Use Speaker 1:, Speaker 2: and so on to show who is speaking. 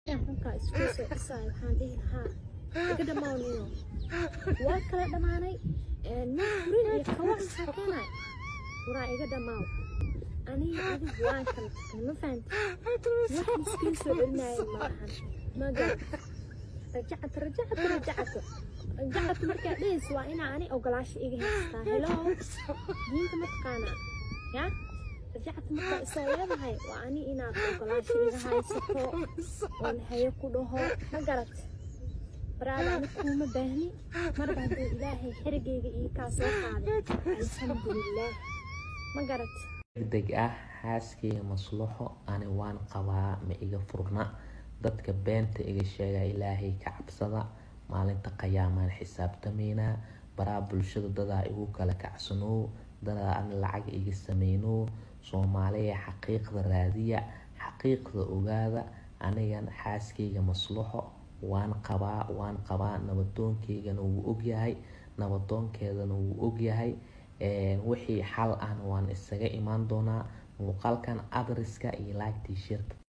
Speaker 1: xunkaa isku soo dhisaayo waxaan dhihi lahaa iga dhammaanino waa kala dhammaanay nin furin iyo kawa sakeenay waraa iga dhammaaw aniga adigu waan kala tagtay ma fahanta wax iskiin soo celinaayo malahan magar rajacata rajacata rajacata rajacata markaa dhehaysa waa inaa ani ogolaasho iga haystaa helo diinta ma taqaanaa ya rajacata markaa isoo leedahay waa ani inaad ogolaasho iga haysato oon hayo ku dhaho ma garat baraada ani kuuma baahni marba hadduu ilaahay xerigayga ii kaa soo qaaday alxamdulilaah ma garat
Speaker 2: degdeg ah xaaskeyga maslaxo ani waan qabaa ma iga furna dadka beenta iga sheega ilaahay ka cabsada maalinta qiyaamaan xisaabtamaynaa baraha bulshada dadaa igu kala kacsanow dadaa ani lacag iga sameynow soomaaliya xaqiiqda raadiya xaqiiqda ogaada anigan xaaskeyga maslaxo waan qabaa waan qabaa nabadoonkeygana wuu ogyahay nabadoonkeedana wuu ogyahay wixii xal ahna waan isaga imaan doonaa muuqaalkan adriska iyo laagtii shirka